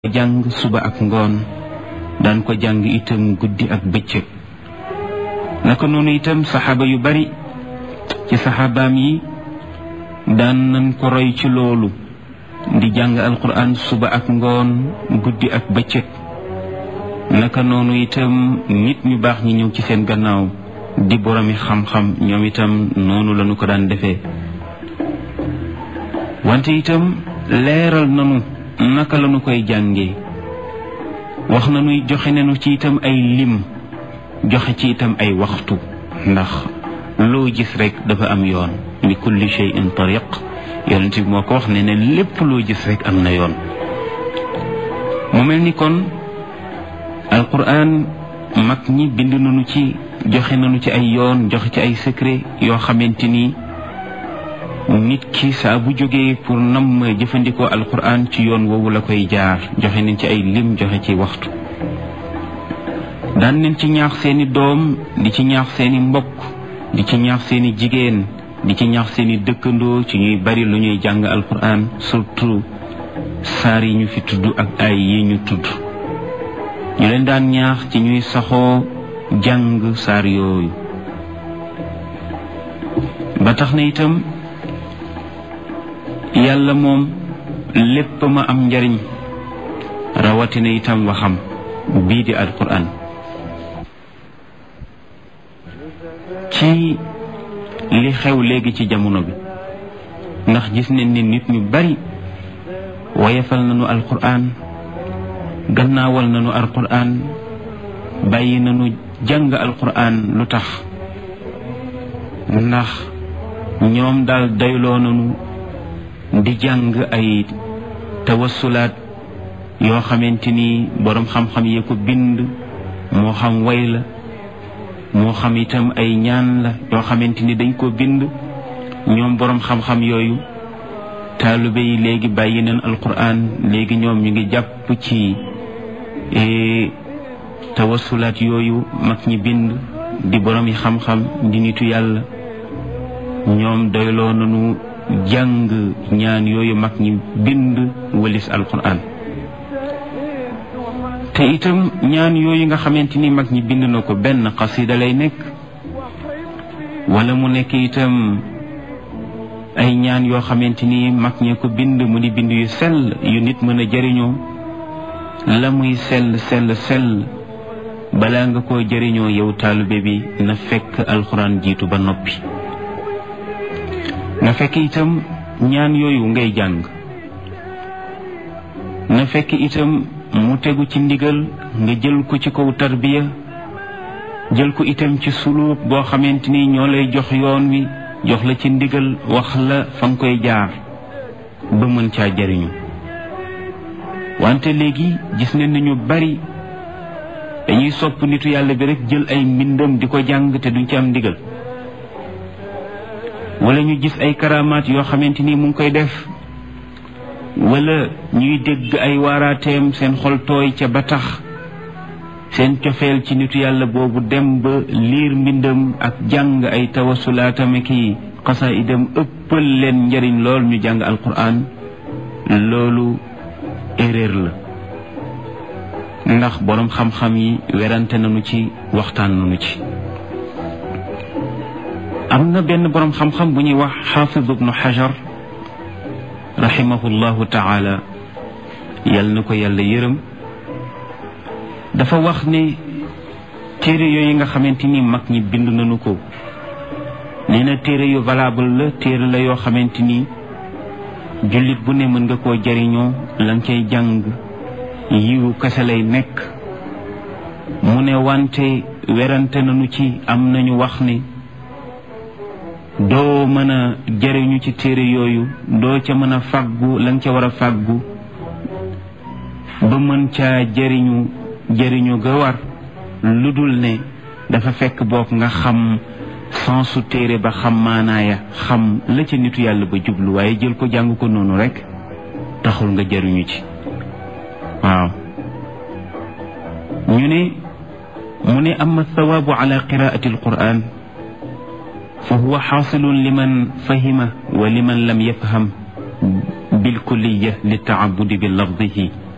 jàng suba ak ngoon daan ko jàng itam guddi ak bëccëg naka noonu itam saxaaba yu bari ci saxaabaam yi daan nañ ko roy ci loolu di jàng alquran suba ak ngoon guddi ak bëccëg naka noonu itam nit ñu baax ñi ñëw ci seen gannaaw di boromi xam-xam ñoom itam noonu lañu ko daan defee wante itam leeral nanu naka lañu koy jàngee wax nañuy joxe nañu ci itam ay lim joxe ci itam ay waxtu ndax loo gis rek dafa am yoon li kulli shay'in tariq yonent bi moo ko wax ne ne lépp loo gis rek am na yoon mu mel ni kon alquran mag ñi bind nañu ci joxe nañu ci ay yoon joxe ci ay secret yoo xamante ni nit ki saa bu jógee pour nam jëfandikoo alquran ci yoon woowu la koy jaar joxe nañ ci ay lim joxe ci waxtu daan nañ ci ñaax seeni doom di ci ñaax seeni mbokk di ci ñaax seeni jigéen di ci ñaax seeni dëkkandoo ci ñuy bari lu ñuy jàng alquran surtout saar yi ñu fi tudd ak ay yi ñu tudd ñu leen daan ñaax ci ñuy saxoo jàng saar yooyu ba tax na itam yàlla moom lépp ma am njariñ rawatina itam waxam bii di alquran ci li xew léegi ci jamono bi ndax gis nañ ne nit ñu bari wayefal nañu alquran gannaawal nañu alquran bàyyi nañu jàng alquran lu tax ndax ñoom daal dayloo nañu di jàng ay tawassulaat yoo xamante ni boroom xam-xam yee ko bind moo xam way la moo xam itam ay ñaan la yoo xamante ni dañ ko bind ñoom boroom xam-xam yooyu taalibe yi léegi bàyyi nañ alquran léegi ñoom ñu ngi jàpp ci tawassulaat yooyu mag ñi bind di boroom yi xam-xam di nitu yàlla ñoom doyloo nañu jàng ñaan yooyu mag ñi bind walis alquran te itam ñaan yooyu nga xamante ni mag ñi bind na ko benn xasida lay nekk wala mu nekk itam ay ñaan yoo xamante ni mag ñee ko bind mu di bind yu sell yu nit mën a jëriñoo la muy sell sell sell balaa nga koo jëriñoo yow taalibe bi na fekk alxuraan jiitu ba noppi na fekk itam ñaan yooyu ngay jàng na fekk itam mu tegu ci ndigal nga jël ko ci kaw tarbiya jël ko itam ci suluuk boo xamante ni ñoo lay jox yoon wi jox la ci ndigal wax la fa nga koy jaar ba mën caa jariñu wante léegi gis nañ ni ñu bari dañuy sopp nitu yàlla bi rek jël ay mbindam di ko jàng te duñ ci am ndigal wala ñu gis ay karamaat yoo xamante ni mu ngi koy def wala ñuy dégg ay waaraateem seen xol tooy ca ba tax seen cofeel ci nitu yàlla boobu dem ba liir mbindam ak jàng ay tawasulaatame ki xasaayidam ëppal leen njariñ lool ñu jàng alquran loolu erreur la ndax boroom xam-xam yi werante nañu ci waxtaan nañu ci am na benn boroom xam-xam bu ñuy wax xaafid ibnu xajar rahimahullahu taala yal na ko yàlla yërëm dafa wax ne téere yooyu nga xamante ni mag ñi bind nañu ko nee na téere yu valable la téere la yoo xamante ni jullit bu ne mën nga koo jariñoo la nga cay jàng yiwu kese lay nekk mu ne wante werante nañu ci am nañu wax ne doo mën a jariñu ci téere yooyu doo ca mën a fàggu la nga ca war a fàggu ba mën caa jariñu jariñu ga war lu dul ne dafa fekk boog nga xam sensu téere ba xam maanaaya xam la ca nitu yàlla ba jublu waaye jël ko jàng ko noonu rek taxul nga jariñu ci waaw ñu ne mu ne ama thawaabu ala qiraati alquran fa huwa xaasilun liman fahima wa liman lam yafham bilkulliya li taabudi bi lafdihi